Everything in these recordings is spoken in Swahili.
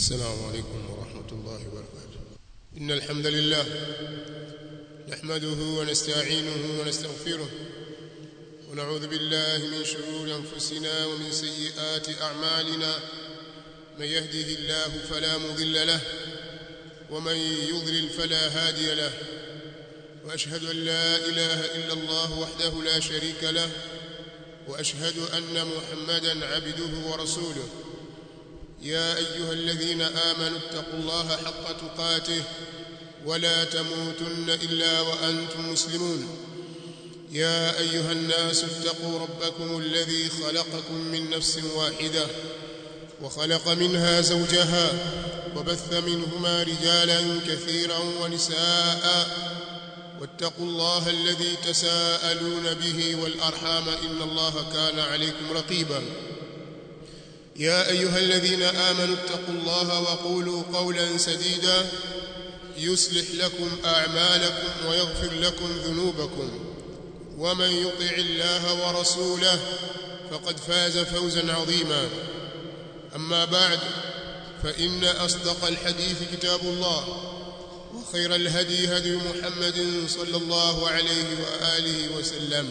السلام عليكم ورحمة الله وبركاته إن الحمد لله نحمده ونستعينه ونستغفره ونعوذ بالله من شرور أنفسنا ومن سيئات أعمالنا من يهده الله فلا مضل له ومن يضلل فلا هادي له وأشهد أن لا إله إلا الله وحده لا شريك له وأشهد أن محمدا عبده ورسوله يا أيها الذين آمنوا اتقوا الله حق تقاته ولا تموتن إلا وأنتم مسلمون يا أيها الناس اتقوا ربكم الذي خلقكم من نفس واحدة وخلق منها زوجها وبث منهما رجالا كثيرا ونساء واتقوا الله الذي تساءلون به والأرحام إن الله كان عليكم رقيبا يا أيها الذين آمنوا اتقوا الله وقولوا قولا سديدا يصلح لكم أعمالكم ويغفر لكم ذنوبكم ومن يطع الله ورسوله فقد فاز فوزا عظيما أما بعد فإن أصدق الحديث كتاب الله وخير الهدي هدي محمد صلى الله عليه وآله وسلم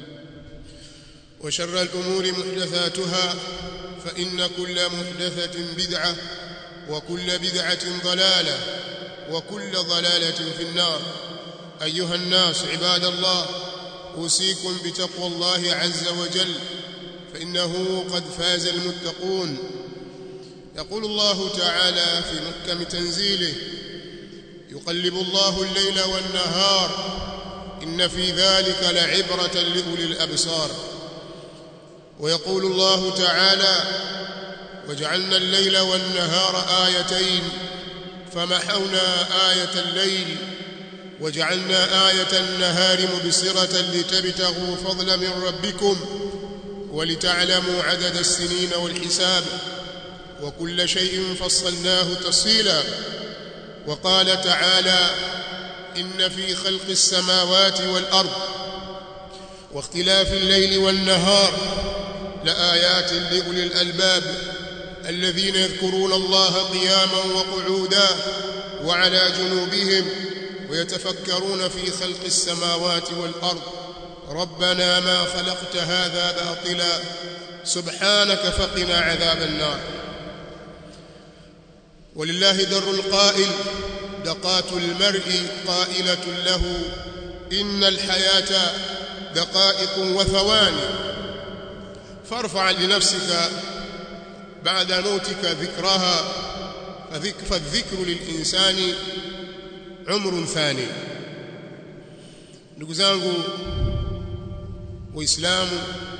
وشر الأمور محدثاتها فإن كل محدثة بدعة وكل بدعة ضلالة وكل ضلالة في النار أيها الناس عباد الله أوصيكم بتقوى الله عز وجل فإنه قد فاز المتقون يقول الله تعالى في محكم تنزيله يقلب الله الليل والنهار إن في ذلك لعبرة لأولي الأبصار ويقول الله تعالى وجعلنا الليل والنهار آيتين فمحونا آية الليل وجعلنا آية النهار مبصرة لتبتغوا فضلا من ربكم ولتعلموا عدد السنين والحساب وكل شيء فصلناه تفصيلا وقال تعالى إن في خلق السماوات والأرض واختلاف الليل والنهار لآيات لأولي الألباب الذين يذكرون الله قياما وقعودا وعلى جنوبهم ويتفكرون في خلق السماوات والأرض ربنا ما خلقت هذا باطلا سبحانك فقنا عذاب النار ولله در القائل دقات المرء قائلة له إن الحياة دقائق وثواني فارفع لنفسك بعد موتك ذكرها فالذكر للإنسان عمر ثاني ndugu zangu waislamu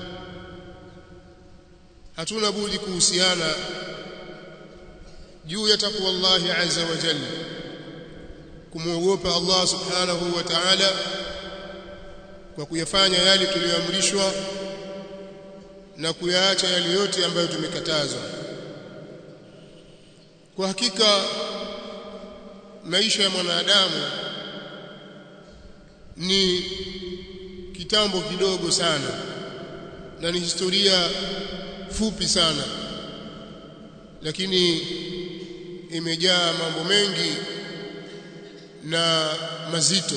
hatuna budi kuhusiana juu ya takwa Allah azza wa jalla kumwogopa Allah subhanahu wa ta'ala kwa kuyafanya yale tuliyoamrishwa na kuyaacha yale yote ambayo tumekatazwa kwa hakika maisha ya mwanadamu ni kitambo kidogo sana na ni historia fupi sana lakini imejaa mambo mengi na mazito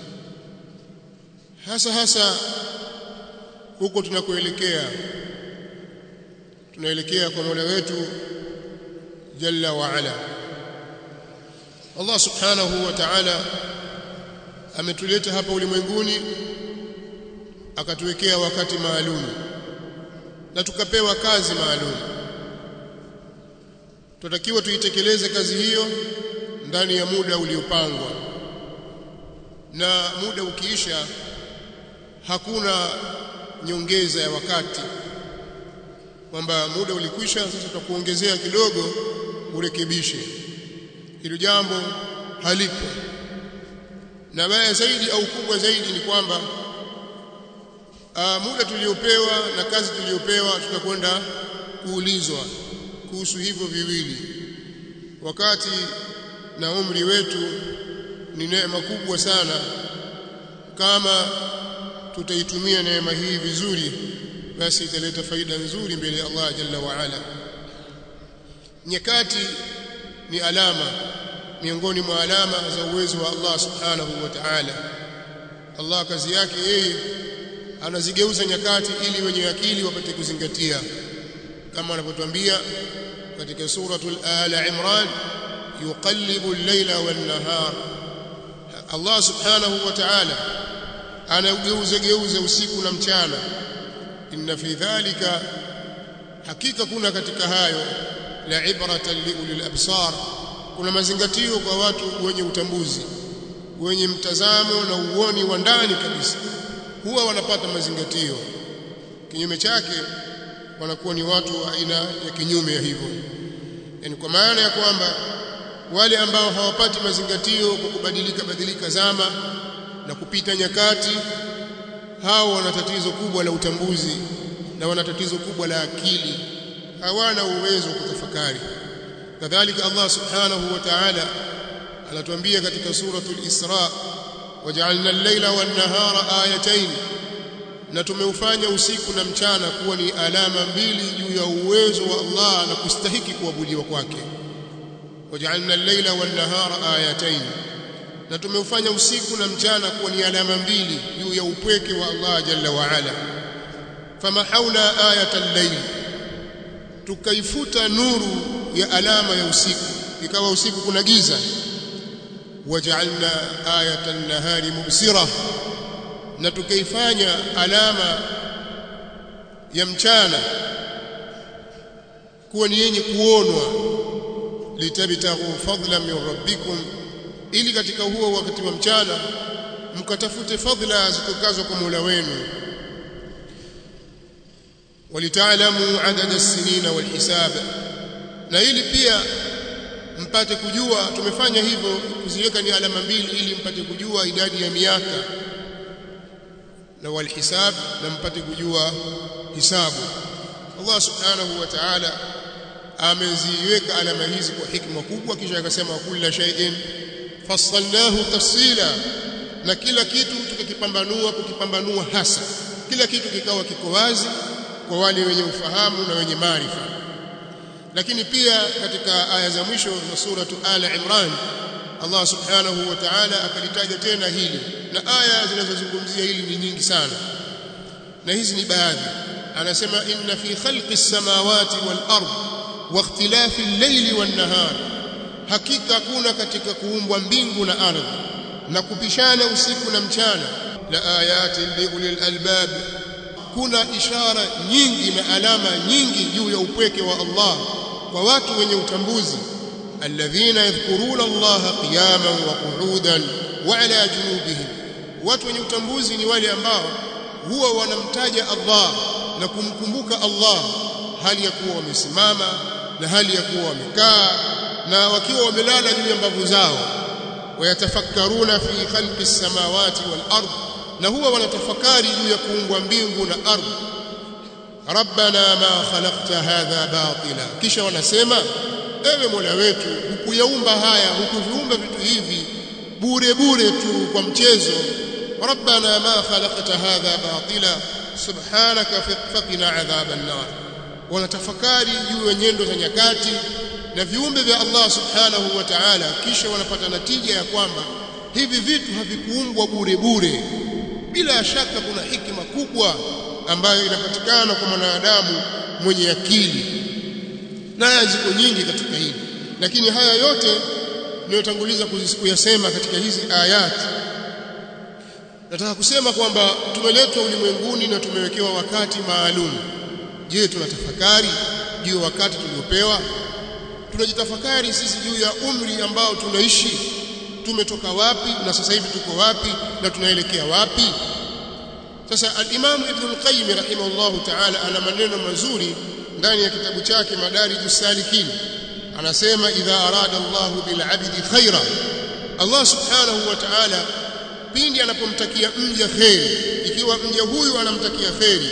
hasa hasa huko tunakoelekea tunaelekea kwa Mola wetu jalla wa ala Allah subhanahu wa ta'ala ametuleta hapa ulimwenguni akatuwekea wakati maalum na tukapewa kazi maalum tunatakiwa tuitekeleze kazi hiyo ndani ya muda uliopangwa na muda ukiisha hakuna nyongeza ya wakati kwamba muda ulikwisha sasa tutakuongezea kidogo urekebishe hilo jambo halipo na baya zaidi au kubwa zaidi ni kwamba muda tuliopewa na kazi tuliopewa tutakwenda kuulizwa kuhusu hivyo viwili wakati na umri wetu ni neema kubwa sana kama tutaitumia neema hii vizuri basi italeta faida nzuri mbele ya Allah jalla wa ala nyakati ni alama miongoni mwa alama za uwezo wa Allah subhanahu wa ta'ala Allah kazi yake yeye anazigeuza nyakati ili wenye akili wapate kuzingatia kama anavyotuambia katika suratul ala imran yuqallibu al-layla wan-nahar Allah subhanahu wa ta'ala anageuza geuza usiku na mchana inna fi dhalika hakika kuna katika hayo la ibratan liulil absar kuna mazingatio kwa watu wenye utambuzi wenye mtazamo na uoni wa ndani kabisa huwa wanapata mazingatio kinyume chake wanakuwa ni watu wa aina ya kinyume ya hivyo yani kwa maana ya kwamba wale ambao hawapati mazingatio kwa kubadilika badilika zama na kupita nyakati hao wana tatizo kubwa la utambuzi na wana tatizo kubwa la akili hawana uwezo wa kutafakari kadhalika Allah subhanahu wa ta'ala anatuambia katika suratul Isra waja'alna al-layla wan-nahara ayatayn na tumeufanya usiku na mchana kuwa ni alama mbili juu ya uwezo wa Allah na kustahiki kuabudiwa kwake waja'alna al-layla wan-nahara ayatayn na tumeufanya usiku na mchana kuwa ni alama mbili juu ya upweke wa Allah jalla wa ala famahawna ayata al-layl tukaifuta nuru ya alama ya usiku ikawa usiku kuna giza waja'alna ayata an-nahari mubsira na tukaifanya alama ya mchana kuwa ni yenye kuonwa litabtaghu fadlan min rabbikum ili katika huo wakati wa mchana mkatafute fadhila zitokazo kwa Mola wenu walitaalamu adada as-sinina wal-hisab na ili pia mpate kujua tumefanya hivyo kuziweka ni alama mbili ili mpate kujua idadi ya miaka na walhisab na mpate kujua hisabu Allah subhanahu wa ta'ala ameziweka alama hizi kwa hikma kubwa kisha akasema kulla shay'in fassalnahu tafsila na kila kitu tukakipambanua kukipambanua hasa kila kitu kikawa kiko wazi kwa wale wenye ufahamu na wenye maarifa lakini pia katika aya za mwisho za suratu ala imran Allah subhanahu wa ta'ala akalitaja tena hili na aya zinazozungumzia hili ni nyingi sana na hizi ni baadhi anasema inna fi khalqi samawati wal ard wa ikhtilafi al-layli wan nahar hakika kuna katika kuumbwa mbingu na ardhi na kupishana usiku na mchana la ayati liulil albab kuna ishara nyingi na alama nyingi juu ya upweke wa Allah kwa watu wenye utambuzi alladhina yadhkuruna Allah qiyaman wa qu'udan wa ala junubihim watu wenye utambuzi ni wale ambao huwa wanamtaja Allah na kumkumbuka Allah hali ya kuwa wamesimama na hali ya kuwa wamekaa na wakiwa wamelala juu ya mbavu zao wayatafakkaruna fi khalqi samawati wal ard na huwa wanatafakari juu ya kuumbwa mbingu na ardhi rabbana ma khalaqta hadha batila kisha wanasema ewe mola wetu hukuyaumba haya hukuviumba vitu hivi bure bure tu kwa mchezo rabbana ma khalaqta hadha batila subhanaka faqina adhaban nar wanatafakari juu ya nyendo za nyakati na viumbe vya Allah subhanahu wa ta'ala kisha wanapata natija ya kwamba hivi vitu havikuumbwa bure bure bila shaka kuna hikima kubwa ambayo inapatikana kwa mwanadamu mwenye akili na ziko nyingi katika hili lakini haya yote niliyotanguliza kuyasema katika hizi ayati nataka kusema kwamba tumeletwa ulimwenguni na tumewekewa wakati maalum je tunatafakari juu ya wakati tuliopewa tunajitafakari sisi juu ya umri ambao tunaishi tumetoka wapi na sasa hivi tuko wapi na tunaelekea wapi sasa al-Imam Ibn al-Qayyim rahimahullahu ta'ala ana maneno mazuri ndani ya kitabu chake Madarijus Salikin anasema idha arada Allahu bil 'abdi khaira Allah subhanahu wa ta'ala pindi anapomtakia mja khairi ikiwa mja huyu anamtakia khairi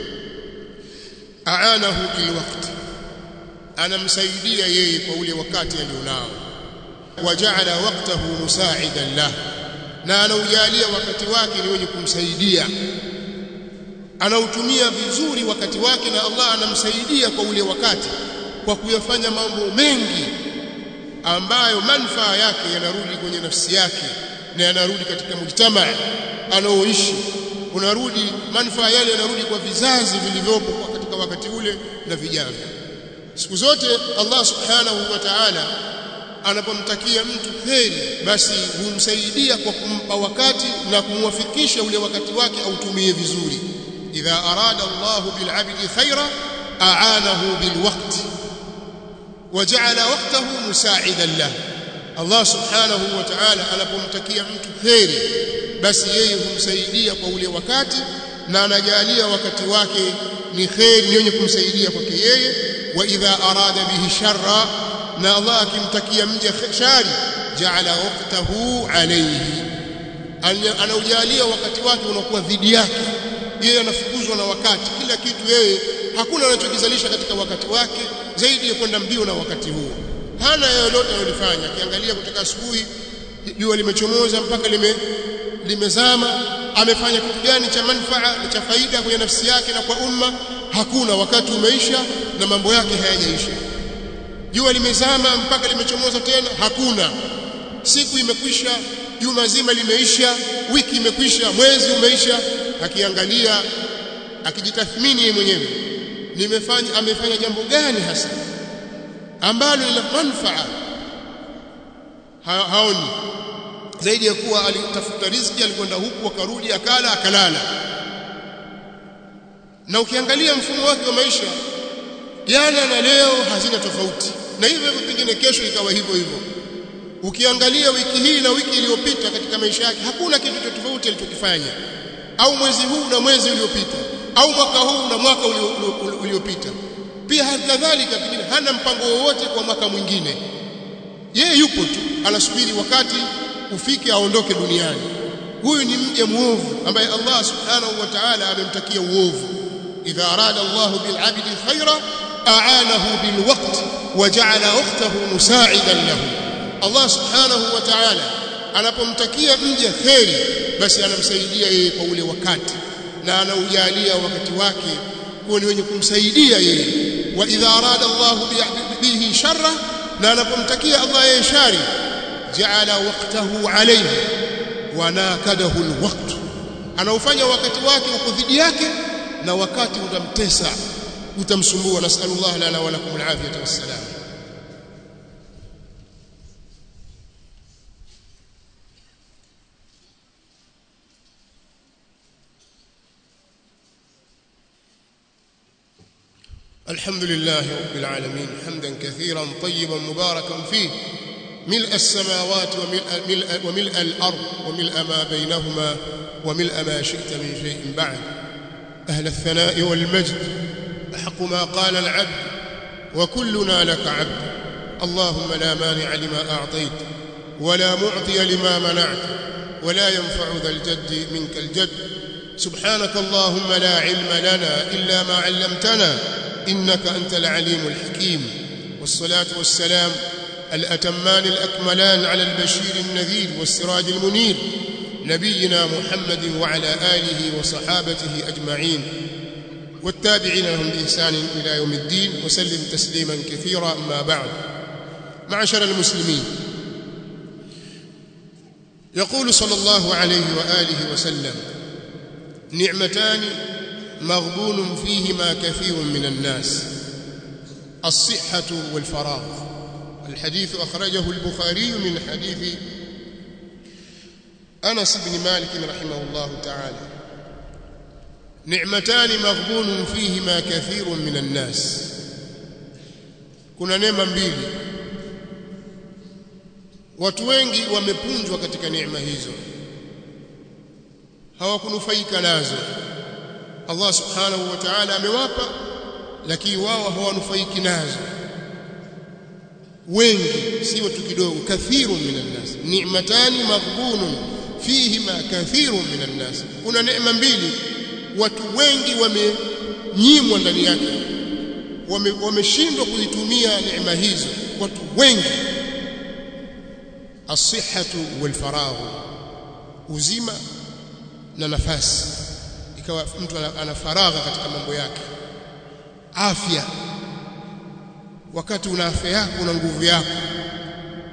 aanahu bil waqti anamsaidia yeye kwa ule wakati alionao waja'ala waqtahu musa'idan lahu na anaujalia wakati wake ni wenye kumsaidia anautumia vizuri wakati wake na Allah anamsaidia kwa ule wakati kwa kuyafanya mambo mengi ambayo manufaa yake yanarudi kwenye nafsi yake na yanarudi katika mujtamaa anaoishi unarudi manufaa yale yanarudi kwa vizazi vilivyopo katika wakati ule na vijavyo siku zote Allah subhanahu wa ta'ala anapomtakia mtu heri basi humsaidia kwa kumpa wakati na kumwafikisha ule wakati wake autumie vizuri idha arada Allah bil 'abdi khaira a'anahu bil waqti waja'ala waqtahu musa'idan lahu Allah subhanahu wa ta'ala anapomtakia mtu heri basi yeye humsaidia kwa ule wakati na anajalia wakati wake ni kheri ni wenye kumsaidia kwake yeye wa idha arada bihi sharra na Allah akimtakia mja shari jaala waqtahu alayhi anaujalia wakati wake unakuwa dhidi yake yeye anafukuzwa na wakati kila kitu yeye hakuna anachokizalisha katika wakati wake zaidi ya kwenda mbio na wakati huo hana lolote analofanya akiangalia kutoka asubuhi jua limechomoza mpaka lime limezama amefanya kitu gani cha manufaa na cha faida kwenye nafsi yake na kwa umma hakuna wakati umeisha na mambo yake hayajaisha jua limezama mpaka limechomoza tena hakuna siku imekwisha juma zima limeisha wiki imekwisha mwezi umeisha akiangalia akijitathmini yeye mwenyewe nimefanya amefanya jambo gani hasa ambalo lina manufaa ha, haoni zaidi ya kuwa alitafuta riziki alikwenda huku akarudi akala akalala na ukiangalia mfumo wake wa maisha jana na leo hazina tofauti na hivyo hivyo pengine kesho ikawa hivyo hivyo ukiangalia wiki hii na wiki iliyopita katika maisha yake hakuna kitu cha tofauti alichokifanya au mwezi huu na mwezi uliopita au mwaka huu na mwaka uliopita pia kadhalika pengine hana mpango wowote kwa mwaka mwingine yeye yupo tu anasubiri wakati ufike aondoke duniani huyu ni mja muovu ambaye Allah subhanahu wa ta'ala amemtakia uovu idha arada Allah bil 'abdi khaira a'anahu bil waqt wa ja'ala ukhtahu musa'idan lahu Allah subhanahu wa ta'ala anapomtakia mja kheri basi anamsaidia yeye kwa ule wakati na anaujalia wakati wake kuwa ni wenye kumsaidia yeye wa idha arada Allah bihi sharra na anapomtakia Allah yeye shari jaala waqtahu alayhi wa nakadahu alwaqt anaufanya wakati wake uko dhidi yake na wakati utamtesa utamsumbua nasallallahu lana wa lakum alafiyata wassalam الحمد لله رب العالمين حمدا كثيرا طيبا مباركا فيه ملء السماوات وملء, ملء وملء الأرض وملء ما بينهما وملء ما شئت من شيء بعد أهل الثناء والمجد أحق ما قال العبد وكلنا لك عبد اللهم لا مانع لما أعطيت ولا معطي لما منعت ولا ينفع ذا الجد منك الجد سبحانك اللهم لا علم لنا إلا ما علمتنا إنك أنت العليم الحكيم والصلاة والسلام الأتمان الأكملان على البشير النذير والسراج المنير نبينا محمد وعلى آله وصحابته أجمعين والتابعين لهم بإحسان إلى يوم الدين وسلم تسليما كثيرا أما بعد معشر المسلمين يقول صلى الله عليه وآله وسلم نعمتان مغبون فيهما كثير من الناس الصحة والفراغ الحديث أخرجه البخاري من حديث أنس بن مالك رحمه الله تعالى نعمتان مغبون فيهما كثير من الناس kuna neema mbili watu wengi wamepunjwa katika neema hizo hawakunufaika nazo Allah subhanahu wa ta'ala amewapa lakini wao hawanufaiki nazo wengi si watu kidogo kathirun minan nas ni'matani maghbunun fihima kathirun minan nas kuna neema mbili watu wengi wamenyimwa ndani yake wameshindwa wame kuzitumia neema hizo watu wengi as-sihhatu wal faragh uzima na nafasi ikawa mtu ana faragha katika mambo yake afya wakati una afya yako una nguvu yako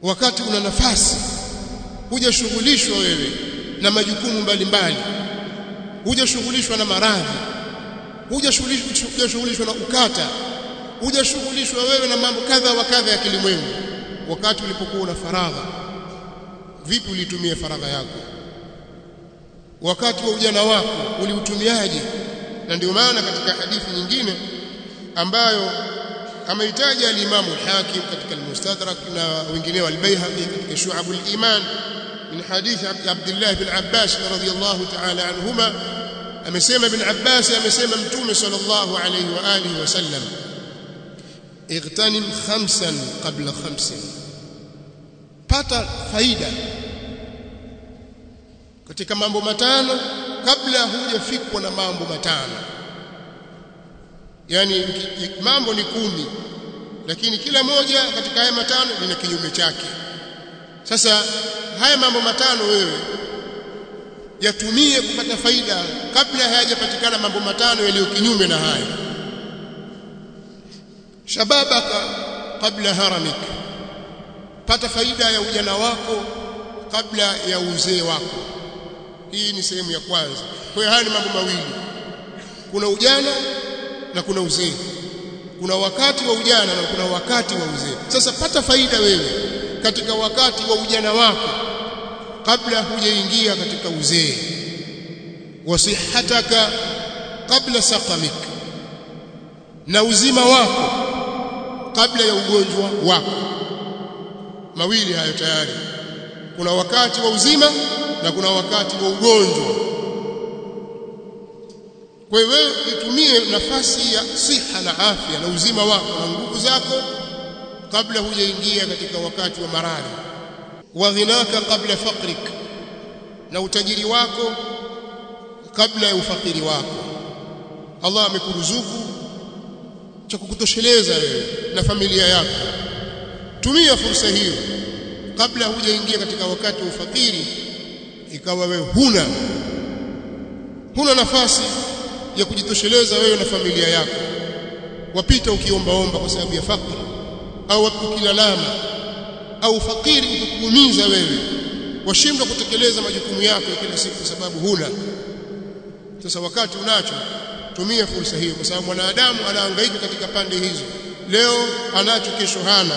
wakati una nafasi hujashughulishwa wewe na majukumu mbalimbali hujashughulishwa na maradhi hujashughulishwa na ukata hujashughulishwa wewe na mambo kadha wa kadha ya kilimwengu wakati ulipokuwa una faragha vipi ulitumia faragha yako wakati wa ujana wako uliutumiaje na ndio maana katika hadithi nyingine ambayo ameitaja al-Imam al-Hakim katika al-Mustadrak na wengineo al-Baihaqi katika Shu'abul Iman min hadith Abdullah bin Abbas radhiyallahu ta'ala anhuma amesema ibn Abbas amesema mtume sallallahu alayhi wa alihi wasallam igtanim khamsan qabla khamsin pata faida katika mambo matano kabla hujafikwa na mambo matano yani mambo ni kumi lakini kila moja katika haya matano lina kinyume chake sasa haya mambo matano wewe yatumie kupata faida kabla hayajapatikana mambo matano yaliyo kinyume na haya shababaka kabla haramik pata faida ya ujana wako kabla ya uzee wako hii ni sehemu ya kwanza kwa hiyo haya ni mambo mawili kuna ujana na kuna uzee kuna wakati wa ujana na kuna wakati wa uzee sasa pata faida wewe katika wakati wa ujana wako kabla hujaingia katika uzee wasihataka kabla saqamik na uzima wako kabla ya ugonjwa wako mawili hayo tayari kuna wakati wa uzima na kuna wakati wa ugonjwa kwa hiyo wewe itumie nafasi ya siha na afya na uzima wako na nguvu zako kabla hujaingia katika wakati wa maradhi wa ghinaka kabla faqrik na utajiri wako kabla ya ufakiri wako Allah amekuruzuku cha kukutosheleza wewe na familia yako tumia fursa hiyo kabla hujaingia katika wakati wa ufakiri ikawa wewe huna huna nafasi ya kujitosheleza wewe na familia yako wapita ukiombaomba kwa sababu ya fakri au ukilalama au fakiri ukikuumiza wewe washindwa kutekeleza majukumu yako ya kila siku kwa sababu huna sasa wakati unacho tumia fursa hiyo kwa sababu mwanadamu anahangaika katika pande hizo leo anacho kesho hana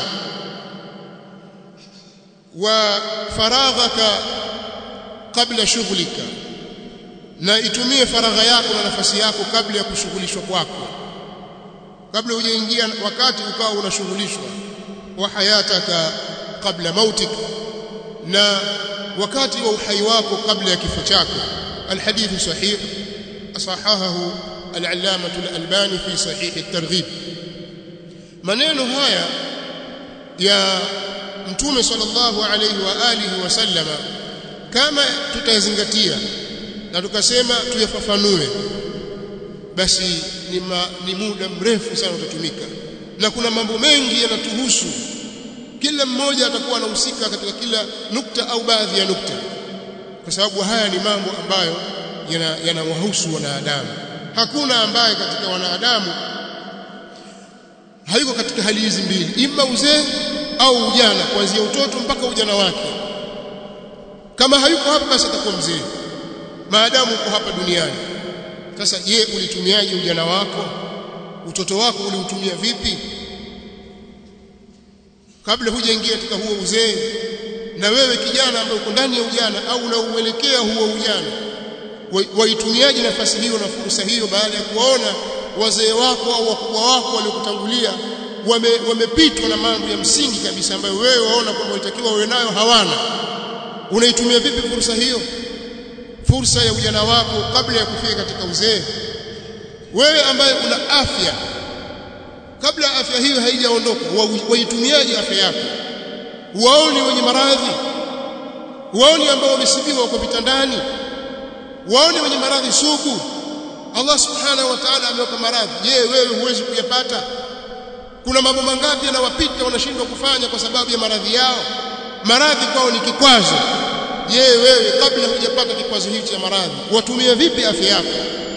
wa faraghaka kabla shughlika na itumie faragha yako na nafasi yako kabla ya kushughulishwa kwako kabla hujaingia wakati ukawa unashughulishwa wa hayataka kabla mautik na wakati wa uhai wako kabla ya kifo chako alhadith sahih asahahahu al-allamah al-albani fi sahih at-targhib maneno haya ya mtume sallallahu alayhi wa alihi wasallama kama tutazingatia na tukasema tuyafafanue basi ni, ma, ni muda mrefu sana utatumika na kuna mambo mengi yanatuhusu kila mmoja atakuwa anahusika katika kila nukta au baadhi ya nukta kwa sababu haya ni mambo ambayo yanawahusu yana wanadamu hakuna ambaye katika wanadamu hayuko katika hali hizi mbili ima uzee au ujana kuanzia utoto mpaka ujana wake kama hayuko hapa basi atakuwa mzee maadamu uko hapa duniani sasa je ulitumiaje ujana wako utoto wako uliutumia vipi kabla hujaingia katika huo uzee na wewe kijana ambaye uko ndani ya ujana au unauelekea huo ujana waitumiaje nafasi hiyo na fursa hiyo baada ya kuwaona wazee wako au wakubwa wako waliokutangulia wamepitwa wame na mambo ya msingi kabisa ambayo wewe waona kwamba unatakiwa uwe nayo hawana unaitumia vipi fursa hiyo fursa ya ujana wako kabla ya kufika katika uzee wewe ambaye una afya kabla afya hiyo haijaondoka waitumiaje afya yako waoni wenye maradhi waoni ambao wamesibiwa kwa vitandani waoni wenye maradhi sugu Allah subhanahu wa ta'ala ameweka maradhi je wewe huwezi kuyapata kuna mambo mangapi yanawapita wanashindwa kufanya kwa sababu ya maradhi yao maradhi kwao ni kikwazo je wewe kabla hujapata kikwazo hichi cha maradhi watumia vipi afya yako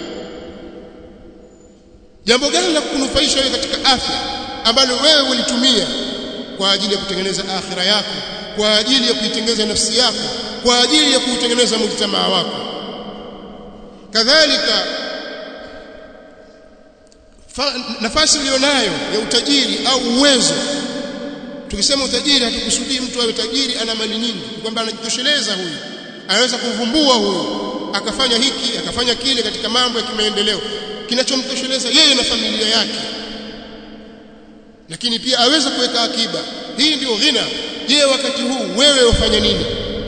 jambo gani la kukunufaisha wewe katika afya ambalo wewe ulitumia kwa ajili ya kutengeneza akhira yako kwa ajili ya kuitengeneza nafsi yako kwa ajili ya kuutengeneza mujtamaa wako kadhalika nafasi ulionayo ya utajiri au uwezo tukisema utajiri hatukusudii mtu awe tajiri ana mali nyingi kwamba anajitosheleza huyu anaweza kuvumbua huyu akafanya hiki akafanya kile katika mambo ya kimaendeleo kinachomtosheleza yeye na familia yake lakini pia aweza kuweka akiba hii ndio ghina je wakati huu wewe ufanya nini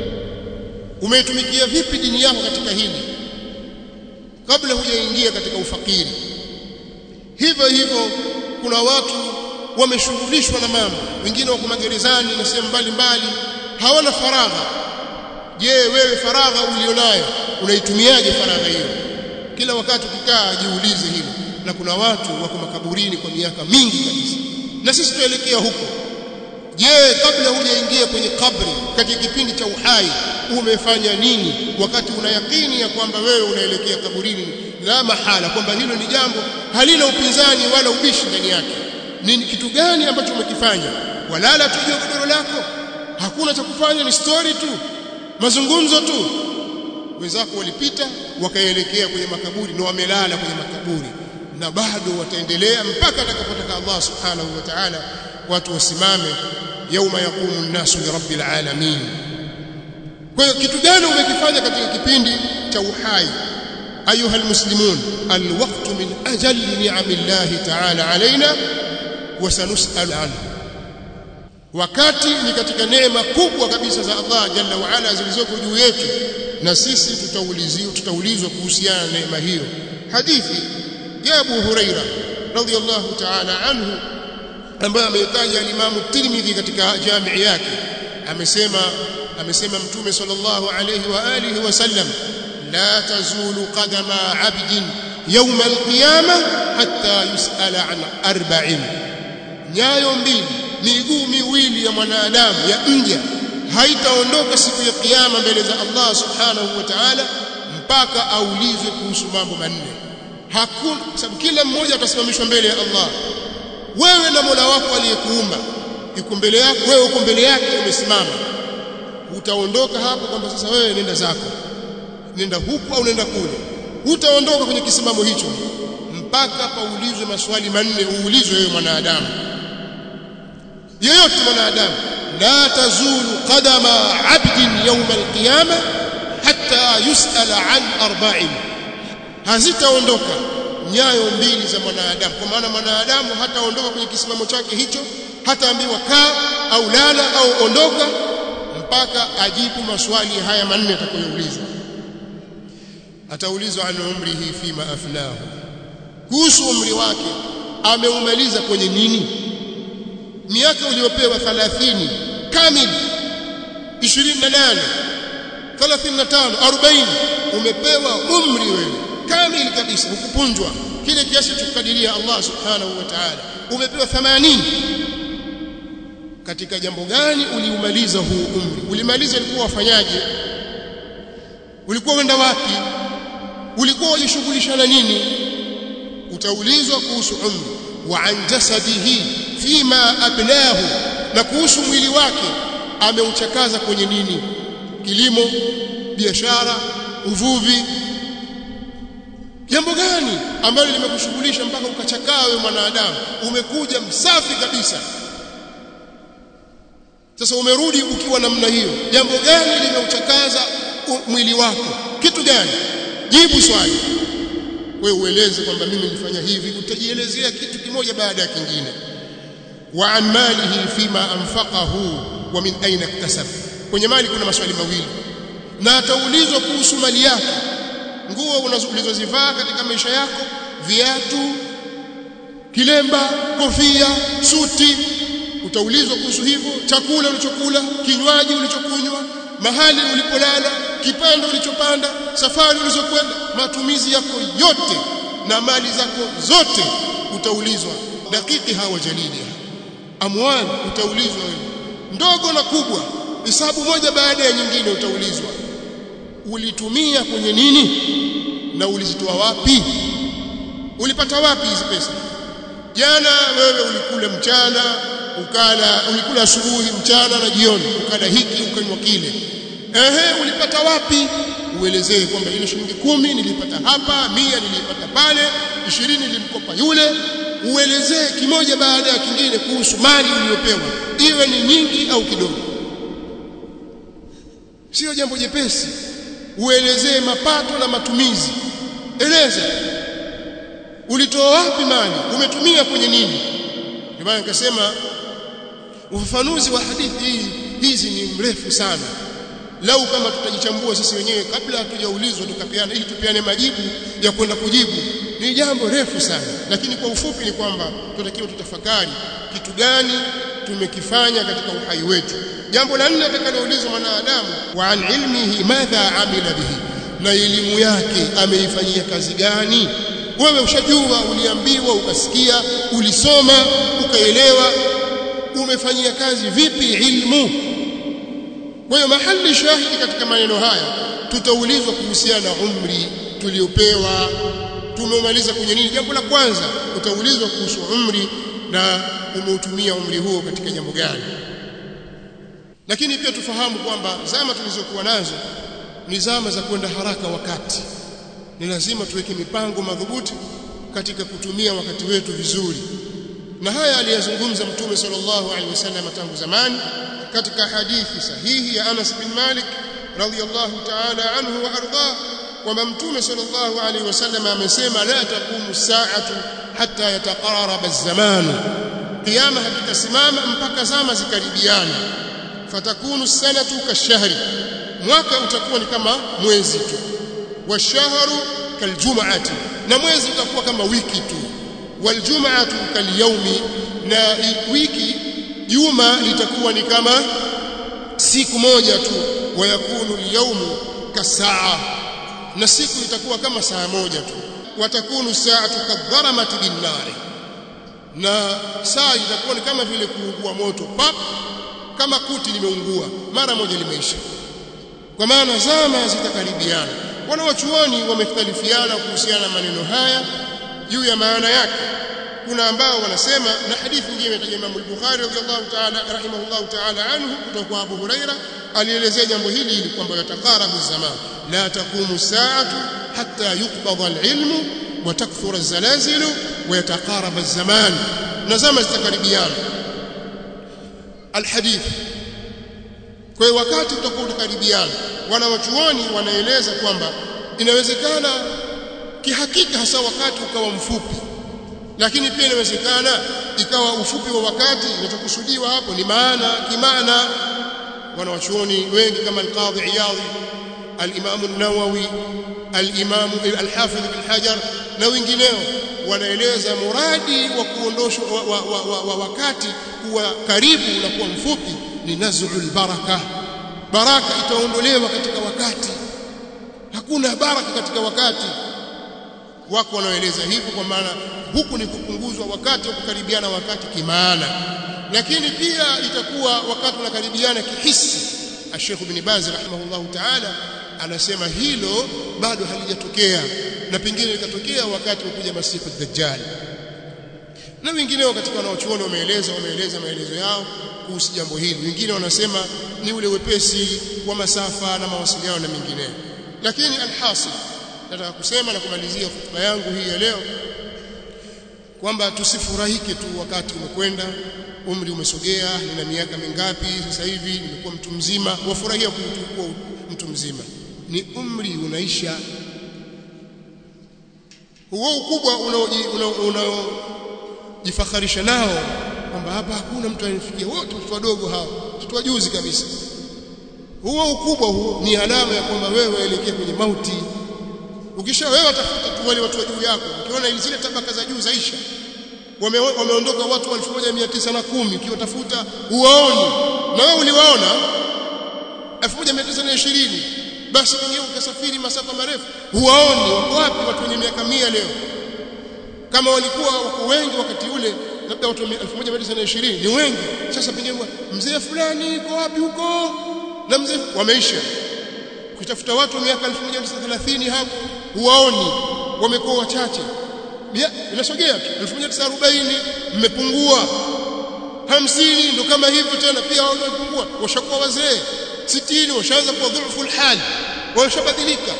umeitumikia vipi dini yako katika hili kabla hujaingia katika ufakiri hivyo hivyo kuna watu wameshughulishwa na mambo wengine wako magerezani na sehemu mbalimbali hawana faragha je wewe faragha ulionayo unaitumiaje faragha hiyo kila wakati ukikaa jiulize hilo na kuna watu wako makaburini kwa miaka mingi kabisa na sisi tuelekea huko je kabla hujaingia kwenye kabri katika kipindi cha uhai umefanya nini wakati una yakini ya kwamba wewe unaelekea kaburini la mahala kwamba hilo ni jambo halina upinzani wala ubishi ndani yake ni kitu gani ambacho umekifanya walala tujue godoro lako hakuna cha kufanya ni story tu mazungumzo tu wenzako walipita wakaelekea kwenye makaburi na wamelala kwenye makaburi na bado wataendelea mpaka atakapotaka Allah subhanahu wa ta'ala watu wasimame yauma yaqumu an-nasu li rabbil alamin kwa hiyo kitu gani umekifanya katika kipindi cha uhai ayuha almuslimun alwaqtu min ajali ni'amillahi ta'ala alaina wa sanus'al anhu wakati ni katika neema kubwa kabisa za Allah jalla wa ala zilizoko juu yetu na sisi tutaulizwa tutaulizwa kuhusiana na neema hiyo hadithi ya Abu Huraira radhiyallahu ta'ala anhu ambaye ameitaja al-Imam Tirmidhi katika jamii yake amesema amesema mtume sallallahu alayhi wa alihi wasallam la tazulu qadama 'abdin yawm al-qiyamah hatta yus'ala an arba'in nyayo mbili miguu miwili ya mwanadamu ya mja haitaondoka siku ya kiyama mbele za Allah subhanahu wa ta'ala mpaka aulizwe kuhusu mambo manne hakuna sababu kila mmoja atasimamishwa mbele ya Allah wewe na Mola wako aliyekuumba yuko mbele yako wewe uko mbele yake umesimama utaondoka hapo kwamba sasa wewe nenda zako nenda huku au nenda kule utaondoka kwenye kisimamo hicho mpaka paulizwe maswali manne uulizwe wewe mwanadamu yeyote mwanadamu la tazulu qadama 'abdin yawm al-qiyamah hatta yus'ala 'an arba'in hazitaondoka nyayo mbili za mwanadamu kwa maana mwanadamu hataondoka kwenye kisimamo chake hicho hataambiwa kaa au lala au ondoka mpaka ajibu maswali haya manne atakayoulizwa ataulizwa an umrihi fima afnahu kuhusu umri wake ameumaliza kwenye nini miaka uliyopewa 30 kamili 28 35 40 umepewa umri wewe kamili kabisa hukupunjwa kile kiasi chokadiria Allah subhanahu wa ta'ala umepewa 80 katika jambo gani uliumaliza huu umri ulimaliza ulikuwa wafanyaje ulikuwa wenda wapi ulikuwa wajishughulisha na nini utaulizwa kuhusu umri wa an jasadihi fima ablahu na kuhusu mwili wake ameuchakaza kwenye nini kilimo biashara uvuvi jambo gani ambalo limekushughulisha mpaka ukachakaa wewe mwanadamu umekuja msafi kabisa sasa umerudi ukiwa namna hiyo jambo gani limeuchakaza mwili wako kitu gani jibu swali wewe ueleze kwamba mimi nilifanya hivi utajielezea kitu kimoja baada ya kingine wa an malihi fima anfaqahu wa min aina iktasab kwenye mali kuna maswali mawili na ataulizwa kuhusu mali yake nguo ulizozivaa katika maisha yako viatu kilemba kofia suti utaulizwa kuhusu hivyo chakula ulichokula kinywaji ulichokunywa mahali ulipolala kipando ulichopanda safari ulizokwenda matumizi yako yote na mali zako zote utaulizwa dakiki hawa jalili amwali utaulizwa wewe ndogo na kubwa hesabu moja baada ya nyingine utaulizwa ulitumia kwenye nini na ulizitoa wapi ulipata wapi hizi pesa jana wewe ulikula mchana ukala ulikula asubuhi mchana na jioni ukala hiki ukanywa kile ehe ulipata wapi uelezee kwamba ile shilingi kumi nilipata hapa mia nilipata pale ishirini nilimkopa yule uelezee kimoja baada ya kingine kuhusu mali uliyopewa iwe ni nyingi au kidogo sio jambo jepesi uelezee mapato na matumizi eleza ulitoa wapi mali umetumia kwenye nini ndio maana nikasema ufafanuzi wa hadithi hii hizi ni mrefu sana lau kama tutajichambua sisi wenyewe kabla hatujaulizwa tukapeana ili tupeane majibu ya kwenda kujibu ni jambo refu sana lakini kwa ufupi ni kwamba tunatakiwa tutafakari kitu gani tumekifanya katika uhai wetu jambo la nne atakaloulizwa mwanadamu wa an ilmihi madha amila bihi na elimu yake ameifanyia kazi gani wewe ushajua uliambiwa ukasikia ulisoma ukaelewa umefanyia kazi vipi ilmu kwa hiyo mahali shahidi katika maneno haya tutaulizwa kuhusiana na umri tuliopewa tumemaliza kwenye nini jambo la kwanza utaulizwa kuhusu umri na umeutumia umri huo katika jambo gani lakini pia tufahamu kwamba zama tulizokuwa nazo ni zama za kwenda haraka wakati ni lazima tuweke mipango madhubuti katika kutumia wakati wetu vizuri na haya aliyazungumza mtume sallallahu alaihi wasallam tangu zamani katika hadithi sahihi ya Anas bin Malik radhiyallahu ta'ala anhu wa ardhah kwamba mtume sallallahu alaihi wasallam amesema la taqumu saatu hatta yataqarraba az-zaman qiyama hakitasimama mpaka zama zikaribiana fatakunu sanatu kashahri mwaka utakuwa ni kama mwezi tu washahru kaljum'ati na mwezi utakuwa kama wiki tu waljum'atu kalyaumi na wiki juma litakuwa ni kama siku moja tu wayakunu alyawmu kasaa na siku itakuwa kama saa moja tu watakunu saatu kadharamati binnari na saa itakuwa ni kama vile kuungua moto pap kama kuti limeungua mara moja limeisha kwa maana zama zitakaribiana wanawachuoni wamekhtalifiana kuhusiana na maneno haya juu ya maana yake kuna ambao wanasema na hadithi nyingine imetaja Imam al-Bukhari radhiallahu ta'ala rahimahullahu ta'ala anhu kutoka kwa Abu Huraira alielezea jambo hili ili kwamba yatakarabu zaman la taqumu saatu hatta yuqbada al-ilmu wa takthura az-zalazilu wa yataqaraba az-zaman na zama zitakaribiana alhadith kwa hiyo wakati utakuwa utakaribiana wanawachuoni wanaeleza kwamba inawezekana kihakika hasa wakati ukawa mfupi lakini pia inawezekana ikawa ufupi wa wakati inachokusudiwa hapo ni maana kimaana wanawachuoni wengi kama al-Qadhi Iyadhi al-Imam an-Nawawi al-Imam al-Hafidh ibn Hajar na wengineo wanaeleza muradi wa kuondoshwa wa, wa, wa, wa, wa wakati kuwa karibu na kuwa mfupi ni naz'ul baraka baraka itaondolewa katika wakati hakuna baraka katika wakati wako wanaoeleza hivyo kwa maana huku ni kupunguzwa wakati wa kukaribiana wakati kimaana lakini pia itakuwa wakati unakaribiana kihisi Sheikh Ibn Baz rahimahullahu ta'ala anasema hilo bado halijatokea na pengine likatokea wakati wa kuja masifu dajjal na wengineo katika wanaochuoni wameeleza wameeleza maelezo yao kuhusu jambo hili wengine wanasema ni ule wepesi wa masafa na mawasiliano na mengineyo lakini alhasil nataka kusema na kumalizia hotuba yangu hii ya leo kwamba tusifurahike tu wakati umekwenda umri umesogea nina miaka mingapi sasa hivi nimekuwa mtu mzima wafurahia kuwa mtu mzima ni umri unaisha huo ukubwa unaojifakharisha nao kwamba hapa hakuna mtu anifikia wote watoto wadogo hao watoto wajuzi kabisa huo ukubwa huo ni alama ya kwamba wewe waelekea kwenye mauti ukisha wewe utafuta tu wale watu wa juu yako ukiona zile tabaka za juu zaisha wame, wameondoka watu 1910 ukiwatafuta uwaoni na wewe uliwaona 1920 basi wenyewe ukasafiri masafa marefu huwaoni wako wapi watu wenye miaka mia leo kama walikuwa wako wengi wakati ule labda watu 1920 ni wengi sasa pengine mzee fulani yuko wapi huko na mzee wameisha ukitafuta watu wa miaka 1930 hapo huwaoni wamekuwa wachache inasogea tu 1940 mmepungua hamsini ndo kama hivyo tena pia wamepungua washakuwa wazee sitini washaanza kuwa dhaifu hali washabadilika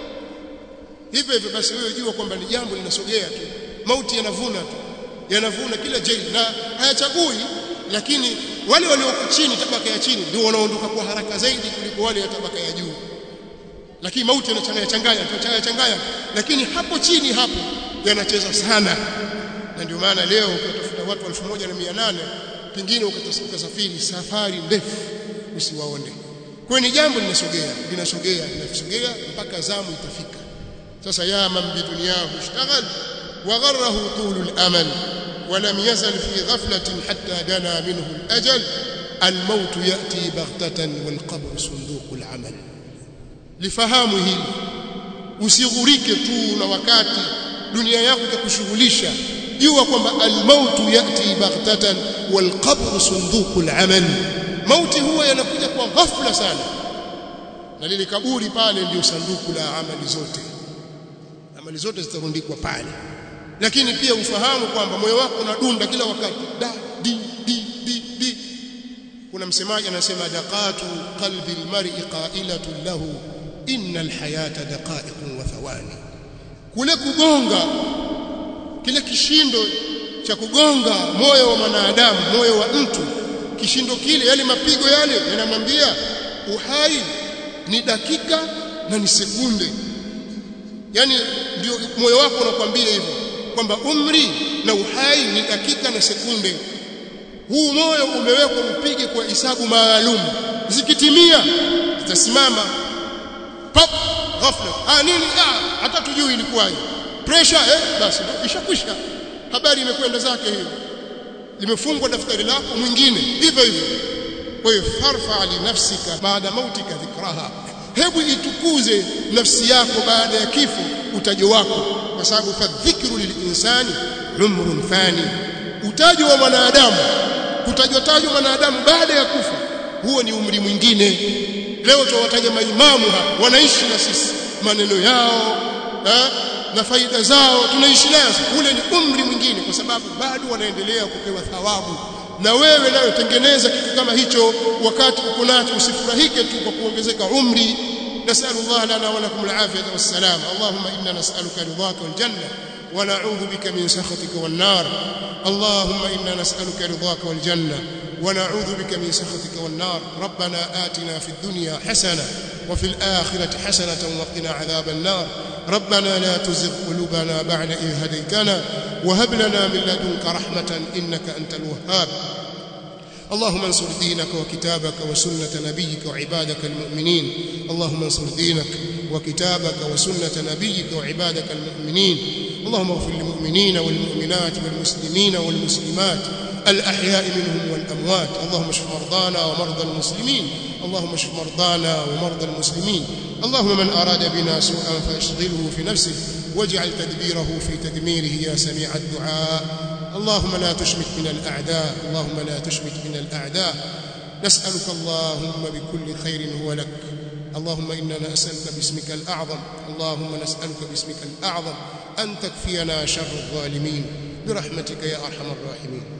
hivyo hivyo basi wewe jua kwamba ni jambo linasogea tu mauti yanavuna tu yanavuna kila jeli na hayachagui lakini wale walioko chini tabaka ya chini ndio wanaondoka kwa haraka zaidi kuliko wale ya tabaka ya juu lakini mauti yanachanganya changanya yanachanganya changanya lakini hapo chini hapo yanacheza sana na ndio maana leo ukatafuta watu 1800 pengine ukasafiri safari ndefu usiwaone kwa ni jambo linasogea linasogea linasogea mpaka zamu itafika sasa ya man bi dunyahu ishtaghal wa gharrahu tulul amal ولم يزل في غفلة حتى دنا منه الأجل الموت يأتي بغتة والقبر صندوق العمل lifahamu hili usighurike tu na wakati dunia yako itakushughulisha jua kwamba almautu yati baghtatan walqabru sunduqul amal mauti huwa yanakuja kwa ghafla sana na lile kaburi pale ndio sanduku la amali zote amali zote zitarundikwa pale lakini pia ufahamu kwamba moyo wako unadunda kila wakati da di di di di kuna msemaji anasema daqatu qalbi almar'i qailatun lahu innal hayata daqa'iqun wa thawani kule kugonga kile kishindo cha kugonga moyo wa mwanadamu moyo wa mtu kishindo kile yale mapigo yale yanamwambia uhai ni dakika na ni sekunde yani ndio moyo wako unakwambia hivyo kwamba umri na uhai ni dakika na sekunde huu moyo umewekwa upige kwa hisabu maalum zikitimia zitasimama pop ghafla ah nini ah hata tujui ilikuwaje pressure eh basi ishakwisha habari imekwenda zake hiyo limefungwa daftari lako mwingine hivyo hivyo kwa hiyo farfa li nafsika baada mautika dhikraha hebu itukuze nafsi yako baada ya kifo utajo wako kwa sababu fadhikru lilinsani umrun fani utajo wa mwanadamu kutajwa tajwa mwanadamu baada ya kufa huo ni umri mwingine leo tuwataja maimamu hapa wanaishi na sisi maneno yao ha? na faida zao tunaishi nazo ule ni umri mwingine kwa sababu bado wanaendelea kupewa thawabu na wewe nayo tengeneza kitu kama hicho wakati uko nacho usifurahike tu kwa kuongezeka umri نسأل الله لنا ولكم العافية والسلام اللهم إنا نسألك رضاك والجنة ونعوذ بك من سخطك والنار اللهم إنا نسألك رضاك والجنة ونعوذ بك من سخطك والنار ربنا آتنا في الدنيا حسنة وفي الآخرة حسنة وقنا عذاب النار ربنا لا تزغ قلوبنا بعد إذ هديتنا وهب لنا من لدنك رحمة إنك أنت الوهاب اللهم انصر دينك وكتابك وسنة نبيك وعبادك المؤمنين اللهم انصر دينك وكتابك وسنة نبيك وعبادك المؤمنين اللهم اغفر للمؤمنين والمؤمنات والمسلمين والمسلمات الأحياء منهم والأموات اللهم اشف مرضانا ومرضى المسلمين اللهم اشف مرضانا ومرضى المسلمين اللهم من أراد بنا سوءا فاشغله في نفسه واجعل تدبيره في تدميره يا سميع الدعاء اللهم لا تشمت من الأعداء اللهم لا تشمت من الأعداء نسألك اللهم بكل خير هو لك اللهم إننا نسألك باسمك الأعظم اللهم نسألك باسمك الأعظم أن تكفينا شر الظالمين برحمتك يا أرحم الراحمين